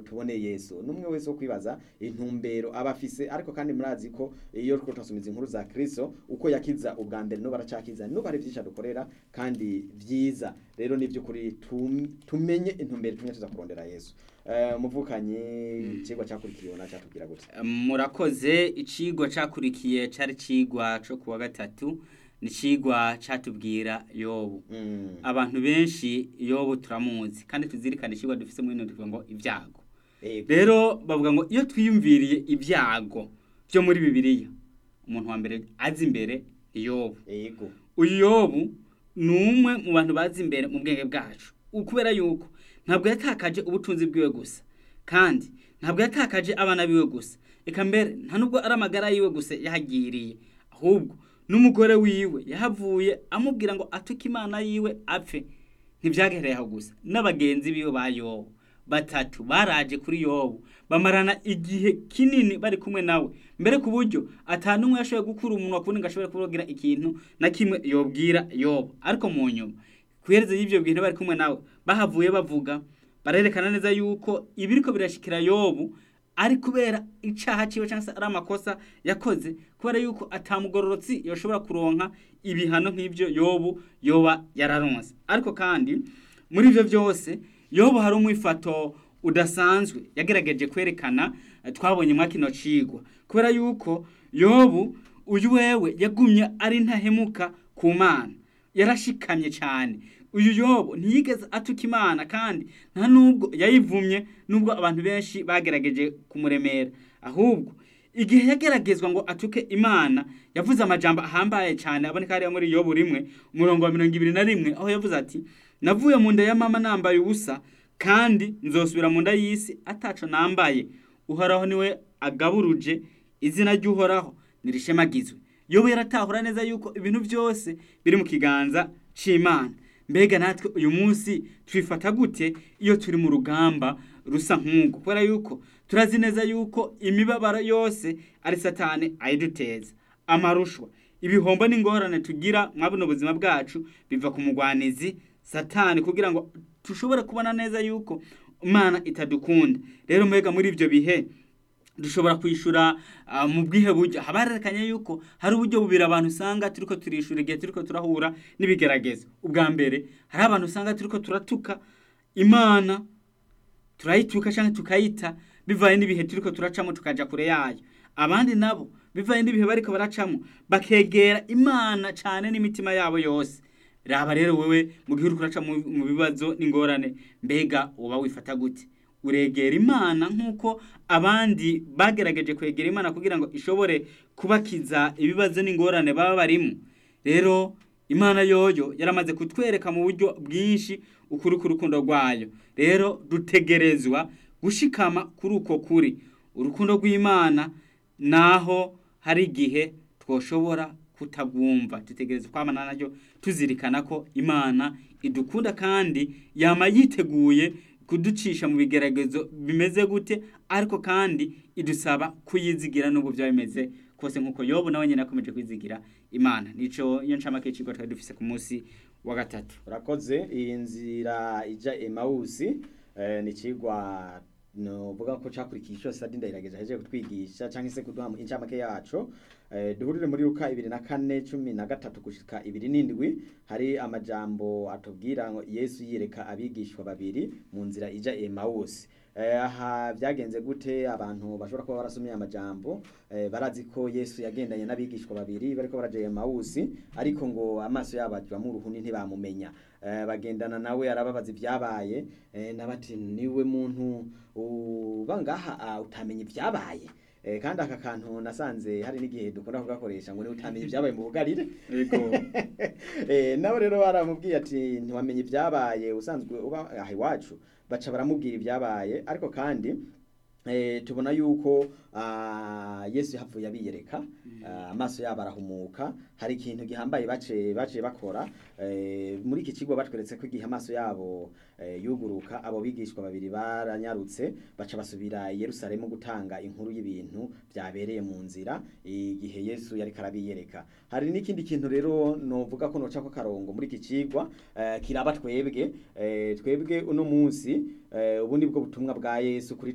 tubone yesu n'umwe wese wo kwibaza intumbero aba afise ariko kandi murazi ko iyo turiko turasumiza inkuru za kristo uko yakiza ubwa mbere no baracakiza nubu hari vyinshi adukorera kandi vyiza rero ni vy'ukuri tum- tumenye intumbero tumwe tuza kurondera yesu Eh, muvukanyi icigwa cakurikiwe na catubwira gute murakoze icigwa cakurikiye cari cigwa co kuwa gatatu ni cigwa catubwira yobu Mm. abantu benshi yobu turamuzi kandi tuzirikana icigwa dufise muri ino tuvuga ngo ibyago Ego. rero bavuga ngo iyo twiyumviriye ibyago byo muri bibiliya umuntu wa mbere azi imbere ni yobu Ego. uyu yobu ni umwe mu bantu bazi imbere mu bwenge bwacu kubera yuko ntabwo yatakaje ubutunzi bwiwe gusa kandi ntabwo yatakaje abana biwe gusa reka mbere nta nubwo ari amagara yiwe gusa yahagiriye ahubwo n'umugore wiwe yahavuye amubwira ngo atuke imana yiwe apfe ntibyagereye aho gusa n'abagenzi biwe ba yobu batatu baraje kuri yobu bamarana igihe kinini bari kumwe nawe mbere ku buryo atanumwe yashoboye gukura umunwa kubundi ngo ashobore kuvugira ikintu na kimwe yobwira yobu ariko mu nyuma kuhereza y'ibyo bintu bari kumwe nawe bahavuye bavuga barerekana neza yuko ibiriko birashikira yobu ari kubera icaha ciwe cyangwa se ari amakosa yakoze kubera yuko atamugororotsi yoshobora kuronka ibihano nk'ibyo yobu yoba yararonse ariko kandi muri ivyo byose yobu hari umwifato udasanzwe yagerageje kwerekana eh, twabonye mwa kino cigwa kubera yuko yobu uyu wewe yagumye ari ntahemuka ku mana yarashikamye cyane uyu yobu ntiyigeze atuka imana kandi nta nubwo yayivumye nubwo abantu benshi bagerageje kumuremera ahubwo igihe yageragezwa ngo atuke imana yavuze amajambo ahambaye cyane aboneka hariya muri yobu rimwe umurongo wa mirongo ibiri na rimwe aho yavuze ati navuye mu nda ya mama nambaye ubusa kandi nzosubira mu nda y'isi ataco nambaye uhoraho niwe agaburuje izina ry'uhoraho nirishemagizwe yobu yaratahura neza yuko ibintu byose biri mu kiganza c'imana mbega natwe uyu munsi twifata gute iyo turi mu rugamba rusa nk'ubwo kubera yuko turazi neza yuko imibabaro yose ari satani ayiduteza amarushwa ibihombo n'ingorane tugira mwa buno buzima bwacu biva ku mugwanizi satani kugira ngo dushobore kubona neza yuko imana itadukunda rero mbega muri ibyo bihe dushobora kwishura uh, mu bwihe buryo haba harerekanye yuko hari uburyo bubiri abantu usanga turiko turishura igihe turiko turahura n'ibigeragezo ubwa mbere hari abantu usanga turiko turatuka imana turayituka cyangwa tukayita bivaye n'ibihe turiko turacamo tukaja kure yayo abandi nabo bivaye n'ibihe bariko baracamo bakegera imana cyane n'imitima yabo yose raba rero wewe mu gihe uriko uraca mu mu bibazo n'ingorane mbega uba wifata gute uregera imana nk'uko abandi bagerageje kwegera imana kugira ngo ishobore kubakiza ibibazo n'ingorane baba barimo rero imana yoyo yaramaze kutwereka mu buryo bwinshi ukuri k'urukundo rwayo rero dutegerezwa gushikama kuri uko kuri urukundo rw'imana naho hari igihe twoshobora kutagwumva dutegereza kwamana naryo tuzirikana ko imana idukunda kandi yama yiteguye kuducisha mu bigeragezo bimeze gute ariko kandi idusaba kuyizigira nubwo byaba bimeze kose nk'uko yobu nawe nyine akomeje kwizigira imana nico iyo ncamake y'icigwa twari dufise ku munsi wa gatatu urakoze iyi nzira ija emawusi eh, ni cigwa novuga ko cakurikiye ico sadi ndayirageje ahejeje kutwigisha canke se kuduha mu- incamake yaco eh, duhurire muri luka ibiri na kane cumi na gatatu gushika ibiri n'indwi hari amajambo atubwira ngo yesu yireka abigishwa babiri mu nzira ija emawusi Eh, aha byagenze gute abantu bashobora kuba barasomye amajambo eh, barazi ko yesu yagendanye n'abigishwa babiri bariko baraja emawusi ariko ngo amaso yabo ajwamo uruhuni ntibamumenya Eh, bagendana nawe arababaza ibyabaye eh, nabati niwe muntu uba ngaha ah, utamenya ibyabaye Eh, kandi aka kantu nasanze hari n'igihe dukunda kugakoresha ngo niwe utamenya ibyabaye mu bugarire yego eh, nawe rero baramubwiye ati ntiwamenye ibyabaye usanzwe uba aha iwacu baca baramubwira ibyabaye ariko kandi eh, tubona yuko ah, yesu yahavuye abiyereka ah, amaso yabo arahumuka hari ikintu gihambaye bace bace bakora eh, muri iki kigo batweretse ko igihe amaso yabo eh, yuguruka abo bigishwa babiri baranyarutse baca basubira i Yerusalemu gutanga inkuru y'ibintu byabereye mu nzira igihe Yesu yari karabiyereka hari n'ikindi kintu rero novuga ko noca ko karongo muri iki cigwa eh, kiraba twebwe eh, twebwe uno munsi eh, ubu ni bwo butumwa bwa Yesu kuri